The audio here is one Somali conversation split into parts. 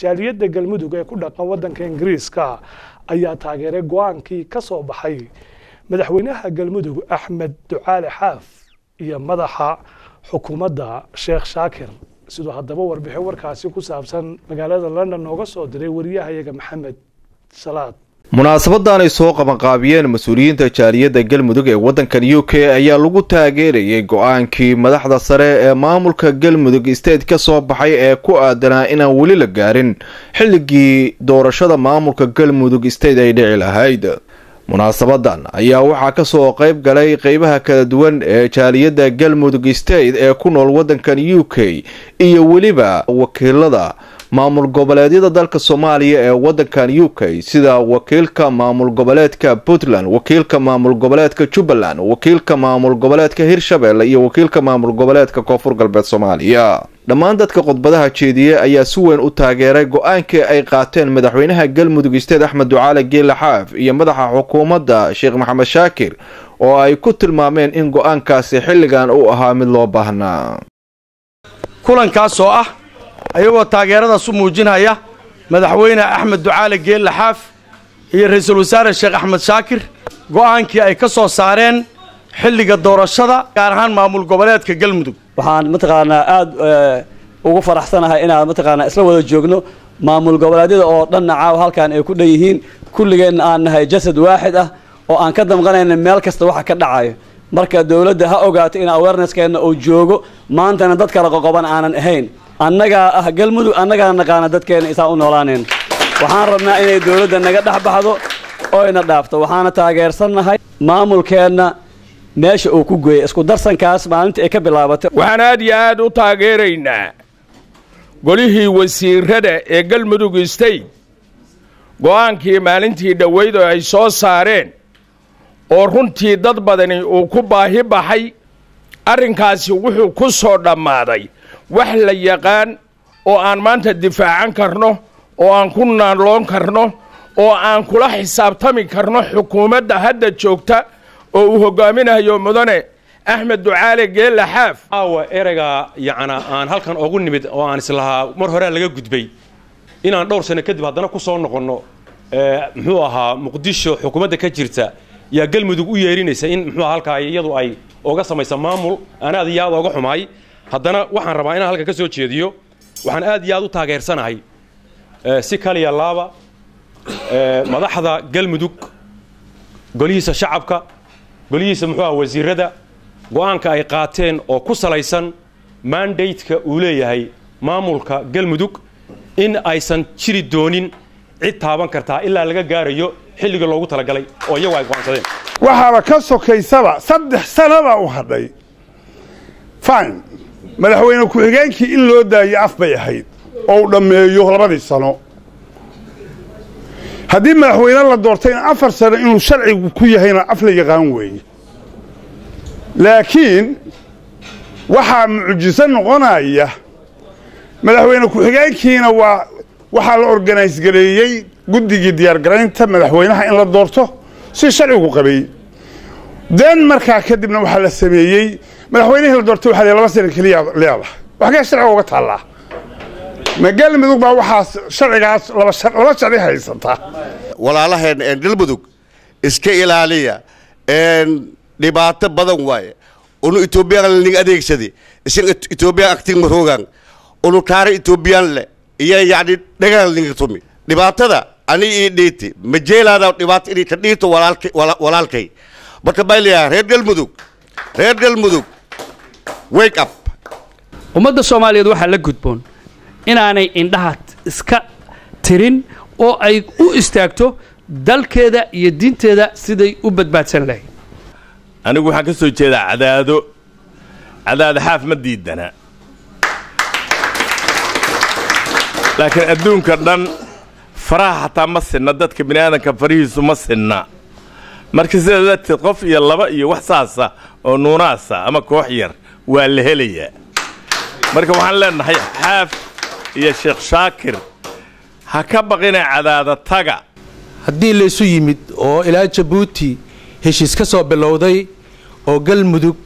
jaaliyadda galmudug ee ku dhaqan waddanka ingiriiska ayaa taageeray go-aankii ka soo baxay madaxweynaha galmudug axmed ducaale xaaf iyo madaxa xukuumadda sheekh shaakir siduu haddaba warbixin warkaasi ku saabsan magaalada london nooga soo diray wariyahayaga maxamed salaad munaasabadan ay soo qabanqaabiyeen mas-uuliyiinta jaaliyadda galmudug ee waddankan u k ayaa lagu taageerayay go-aankii madaxda sare ee maamulka galmudug state ka soo baxay ee ku aadanaa inaan weli la gaarin xilligii doorashada maamulka galmudug state ay dhici lahayd munaasabadan ayaa waxaa kasoo qeyb galay qeybaha kala duwan ee jaaliyadda galmudug state ee ku nool waddankan u k iyo weliba wakiilada maamul goboleedyada dalka soomaaliya ee waddankan u k sida wakiilka maamul goboleedka puntland wakiilka maamul goboleedka jubbaland wakiilka maamul goboleedka hirshabelle iyo wakiilka maamul goboleedka koonfur galbeed soomaaliya dhammaan dadka khudbadaha jeediye ayaa si weyn u taageeray go-aankii ay qaateen madaxweynaha galmudug isteed axmed ducaale geela xaaf iyo madaxa xukuumadda sheekh maxamed shaakir oo ay ku tilmaameen in go-aankaasi xilligan uu ahaa mid loo baahnaa kulankaas oo ah ayagoo taageeradaas u muujinaya madaxweyne axmed ducaale geelle xaaf iyo ra-iisul wasaare sheekh axmed shaakir go'aankii ay ka soo saareen xilliga doorashada gaar ahaan maamul goboleedka galmudug waxaan mataqaanaa aada ugu faraxsanahay inaan mataqaanaa isla wada joogno maamul goboleedyada oo dhanna caawa halkan ay ku dhan yihiin kulligeenna aan nahay jasad waaxid ah oo aan ka damqanayna meel kasta waxa ka dhacayo marka dowladda ha ogaato in awareneskeenna uu joogo maantana dad kala qoqoban aanan ahayn annagaa ah galmudug annagaa naqaana dadkeenna isaan u noolaanayn waxaan rabnaa inay dowladda naga dhex baxdo oyna dhaafto waxaana taageersannahay maamulkeenna meesha uu ku gooyey isku darsankaas maalinta ay ka bilaabatay waxaan aad iyo aad u taageeraynaa golihii wasiirada ee galmudug state go'aankii maalintii dhoweyd oo ay soo saareen oo runtii dad badani uu ku baahi baxay arrinkaasi wuxuu ku soo dhammaaday wax la yaqaan oo aan maanta difaacan karno oo aan ku naanloon karno oo aan kula xisaabtami karno xukuumadda hadda joogta oo uu hogaaminayo mudane axmed ducaale geelle xaaf aawa ereyga yacnaa aan halkan ogu nimid oo aan islahaa mar horea laga gudbay inaan dhowr sano kadib haddana ku soo noqonno muxuu ahaa muqdisho xukuumadda ka jirta yaa galmudug u yeerinaysa in muxuu halkaa iyadu ay oga samaysa maamul aan aad iyo aad ooga xumaay haddana waxaan rabaa inaan halka ka soo jeediyo waxaan aad iyo aad u taageersanahay si kaliya laaba madaxda galmudug golihiisa shacabka golihiisa muxuu aha wasiirada go'aanka ay qaateen oo ku salaysan mandateka uu leeyahay maamulka galmudug in aysan jiri doonin cid taaban kartaa ilaa laga gaarayo xilliga loogu talagalay oo iyagu ay go'aansadeen waxaaba ka sokaysaba saddex sanabaa u hadhay fine madaxweyne ku-xigeenkii in loo daayo af bay ahayd oo uu dhammeeyo labadii sano haddii madaxweyne la doortayna afar sano inuu sharcigu ku yahayna af la yaqaan weeye laakiin waxaa mucjiso noqonaya madaxweyne ku-xigeenkiina waa waxaa la organise gareeyey guddigii diyaargaraynta madaxweynaha in la doorto si sharcigu qabay den markaa kadibna waxaa la sameeyey madaxweynihii la doortay waxaa laba sana keliya leedahay waxkee sharciga uga taallaa ma galmudug baa waxaas sharcigaas laba sharci haysataa walaalaheen galmudug iska ilaaliya dhibaato badan waaye unu etoobiyaan ning adeegsadi isin etoobiyaan aktig maroogan unu taara etoobiyaan le iyo yacni dhagaan ninga tumi dhibaatada ani ii dhiiti ma jeelaada dhibaato inay ka dhiito walaalkay marka baa leeyahay reer galmudug reer galmudug wake up ummadda soomaaliyeed waxaa la gudboon inaanay indhaha iska tirin oo ay u istaagto dalkeeda iyo diinteeda siday u badbaadsan lahayd anigu waxaan ka soo jeedaa cadaado cadaado xaaf ma diidana laakiin adduunka dhan faraha xataa ma sinna dadka bini aadanka farihiisu ma sinna marka sidaa darteed qof iyo laba iyo wax saasa oo nuunaasa ama koox yar waa la helayaa marka waxaan leenahay xaaf iyo sheekh shaakir ha ka baqina cadaada taga haddii laysu yimid oo ilaa jabuuti heshiis ka soo bilowday oo galmudug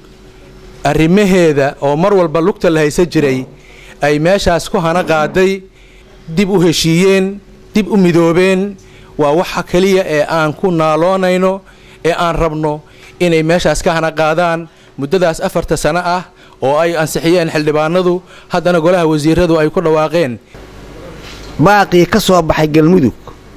arrimaheeda oo mar walba lugta la haysan jiray ay meeshaas ku hana qaaday dib u heshiiyeen dib u midoobeen waa waxa keliya ee aan ku naaloonayno ee aan rabno inay meeshaas ka hana qaadaan muddadaas afarta sano ah oo ay ansixiyeen xildhibaanadu haddana golaha wasiiradu ay ku dhawaaqeen baaqii ka soo baxay galmudug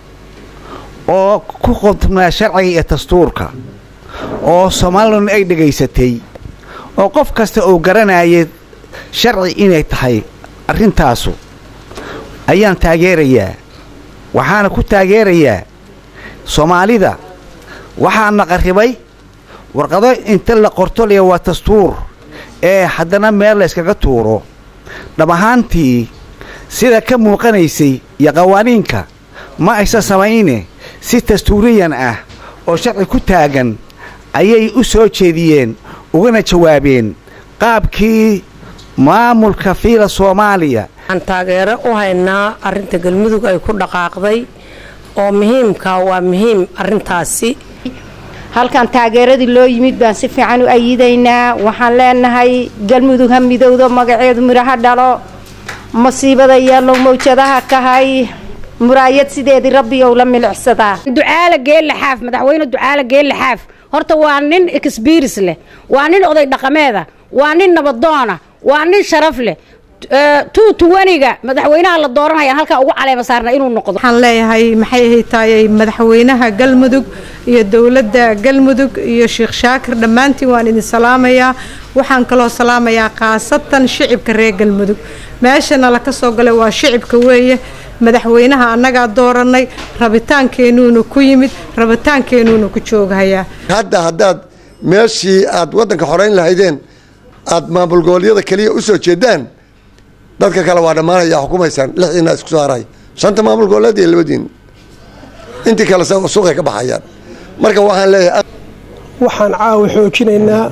oo ku qodnaa sharciga iyo dastuurka oo soomalilan ay dhegaysatay oo qof kasta uu garanayay sharci inay tahay arrintaasu ayaan taageerayaa waxaana ku taageerayaa soomaalida waxaana qarribay warqado inta la qortolaya waa dastuur ee haddana meel la yskaga tuuro dhab ahaantii sida ka muuqanaysay iyo qawaaniinka ma aysan samayne si dastuuriyan ah oo sharci ku taagan ayay u soo jeediyeen ugana jawaabeen qaabkii maamulka fiila soomaaliya waxaan taageero u haynaa arrinta galmudug ay ku dhaqaaqday oo muhiimka waa muhiim arrintaasi halkan taageeradii loo yimid baan si fiican u ayidaynaa waxaan leenahay galmudug ha midowdo magaceedu midhaha dhalo masiibada yeelo mawjadaha kahay muraayad sideedii rabbi ou la milicsadaa ducaale geelle xaaf madaxweyne ducaale geelle xaaf horta waa nin exbiris leh waa nin oday dhaqameeda waa nin nabadoona waa nin sharaf leh tuutuwaniga madaxweynaha la dooranayaan halkaa ugu caleema saarna inuu noqdo waxaan leeyahay maxay ahaytaayey madaxweynaha galmudug iyo dowladda galmudug iyo sheekh shaakir dhammaantiin waan idin salaamayaa waxaan kaloo salaamayaa khaasatan shicibka reer galmudug meeshana laka soo galay waa shicibka weeye madaxweynaha annagaa doorannay rabitaankeennuuna ku yimid rabitaankeennuuna ku jooghayaa hadda haddaad meeshii aad waddanka xorayn lahaydeen aad maamul goboleedyada keliya u soo jeedaan dadka kale waa dhammaanaya xukumaysaan lixiina isku soo haray shanta maamul goboleed iyo labadiin intii kale suuqay ka baxayaan marka waxaan leeyahay waxaan caawa xoojinaynaa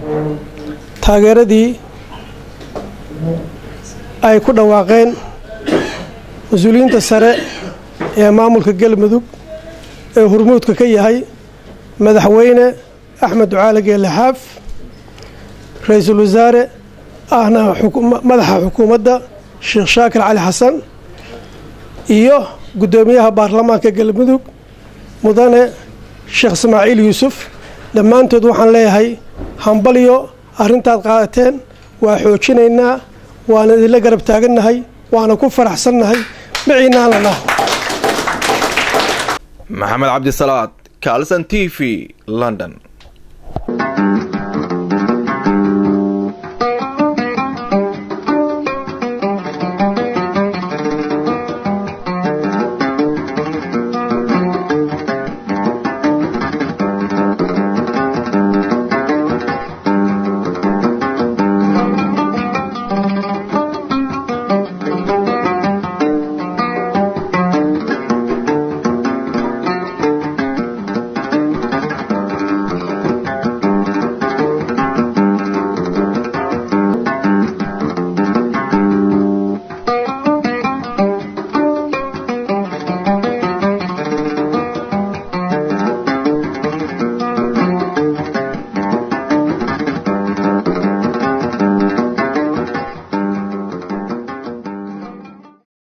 taageeradii ay ku dhawaaqeen mas-uuliyiinta sare ee maamulka galmudug ee hurmuudka ka yahay madaxweyne axmed ducaale geelle xaaf ra-iisul wasaare ahna madaxa xukuumadda sheekh shaakir cali xasan iyo guddoomiyaha baarlamaanka galmudug mudane sheekh ismaaciil yuusuf dhammaantood waxaan leeyahay hambalyo arrintaad qaadateen waa xoojinaynaa waana idinla garab taagannahay waana ku faraxsannahay maciinaana lah maxamed cabdisalaad kaalsan t v london